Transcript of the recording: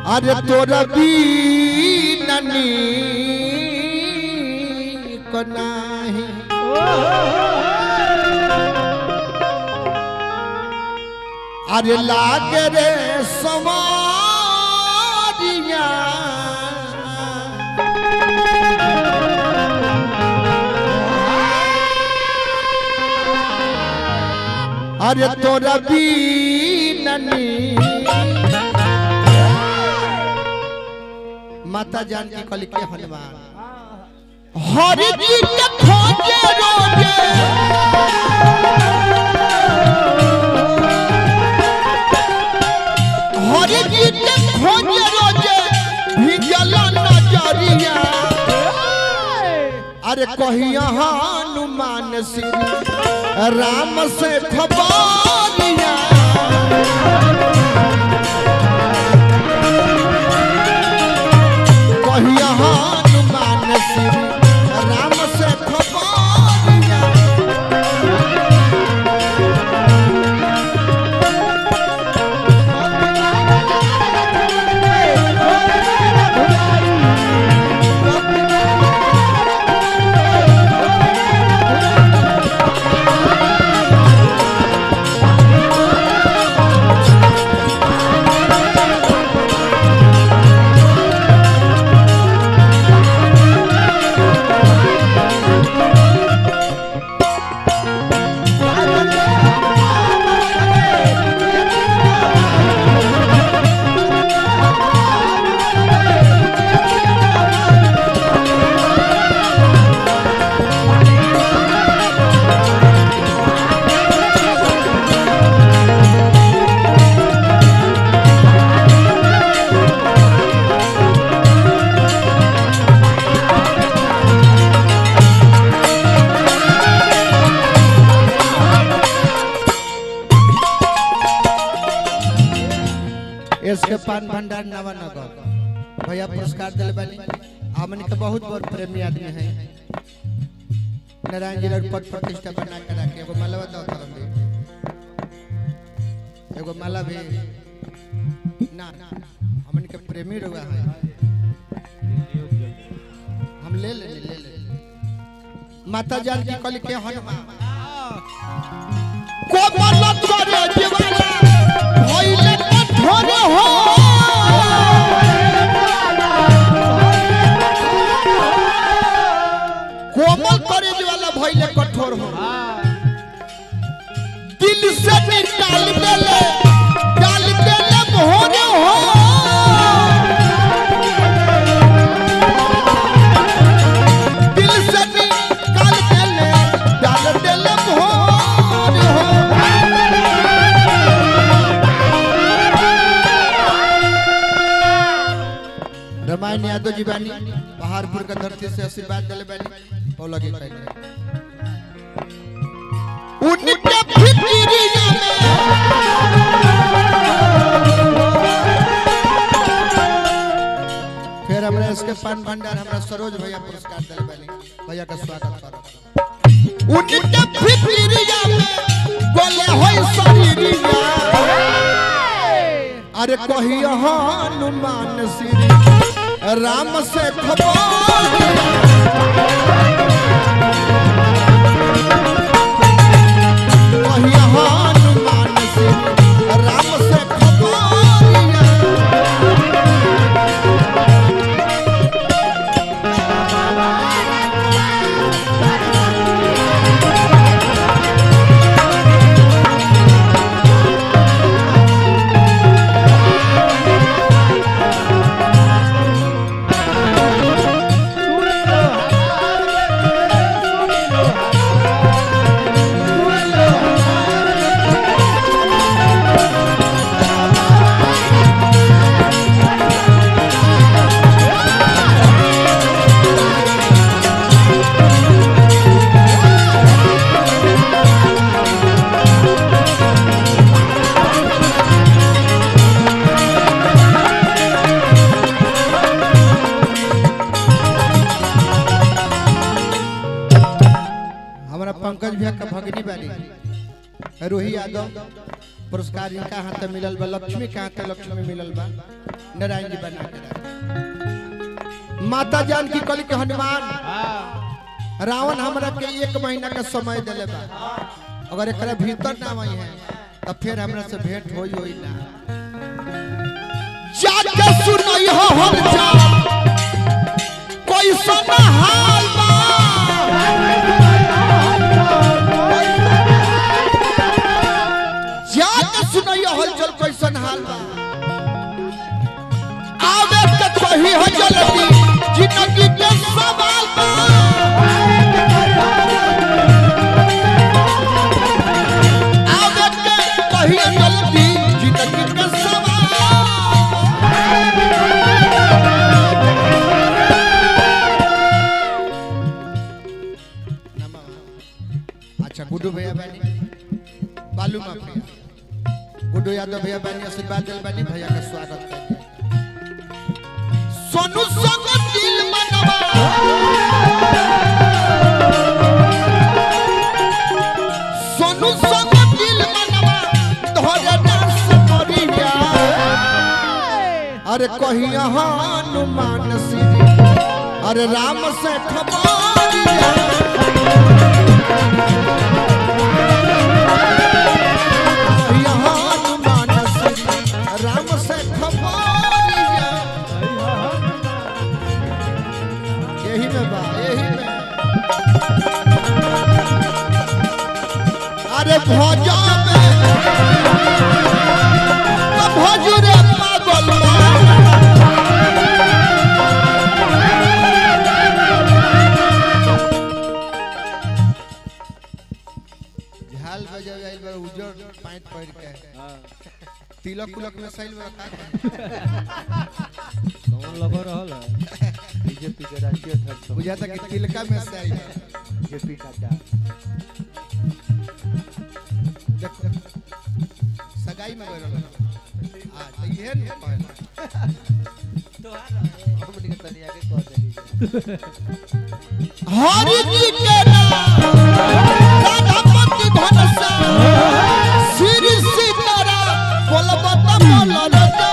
अरे तोरा बीननी को नाही अरे लागे रे सवारिया अरे तोरा बीननी माता जान की कली के हनुमान हरि जी के खोजे रोजे हरि जी के खोजे रोजे भिजल नजरिया अरे कहिया हनुमान श्री राम से खबरिया कहिया हनुमान श्री राम से खबरिया इसके पान भंडार नवानगर भैया पुरस्कार दिल बनी हमन के बहुत बहुत प्रेमी आदमी है नारायण जी ने पद प्रतिष्ठा बना के रखे एगो माला बताओ तरफ भी एगो माला भी ना हमन के प्रेमी रुआ है हम ले ले ले ले माता जान की कली के हनुमान को मरल करे जीवाला होइले कठोर हो कोमल करे वाला भइले कठोर हो दिल से निकाल देले डाल देले भोर हो दिल से निकाल देले डाल देले भोर हो रामायण यादव जी बानी पहाड़पुर का धरती से आशीर्वाद दिले बानी पौला के कहले उनके फिक्रिया में फिर हमरा इसके पान भंडार हमरा सरोज भैया पुरस्कार दिले बानी भैया का स्वागत करो उनके फिक्रिया में बोले होई शरीरिया अरे कहिया हनुमान श्री राम से खबर कहिया हनुमान श्री राम से खबर हमारा पंकज भैया का भगनी बानी रोही यादव पुरस्कार इनका हाथ में मिलल बा लक्ष्मी के हाथ में लक्ष्मी मिलल बा नारायण जी बना के रखे। माता जान की कल के हनुमान रावण हमरा के एक महीना का समय दिले बा अगर एकरा भीतर ना आई है तब फिर हमरा से भेंट होई होई ना जाके सुनई हो हर जा कोई सुना हाल बा जाके सुनई हो हलचल कैसन हाल बा आवे के कही हो जल्दी जिंदगी के सवाल बा आवे के कही हो जल्दी जिंदगी के सवाल अच्छा गुड्डू भैया बानी बालू माफिया गुड्डू यादव भैया बानी आशीर्वाद दिल बानी भैया का स्वागत कर सोनू संग दिल मनवा सोनू संग दिल मनवा तोहरे डांस करिया अरे कहिया हनुमान श्री अरे राम से खबरिया कहिया हनुमान श्री राम से खबरिया यही में बा यही में अरे भोजा में तो भोजरे पागल बा। झाल बजावे आइल बा उजर पैंट पहिर के तिलक उलक में सैल बा का कौन लगा रहल है बीजेपी के राष्ट्रीय अध्यक्ष बुझाता कि तिलका में से आइल बा। बीजेपी का देख सगाई में गइल रहल हां तो इहे न कहला हमनी के तनी आगे कह देली हरि जी के नाम राधापति धनसा श्री सीताराम बोलबत बोलत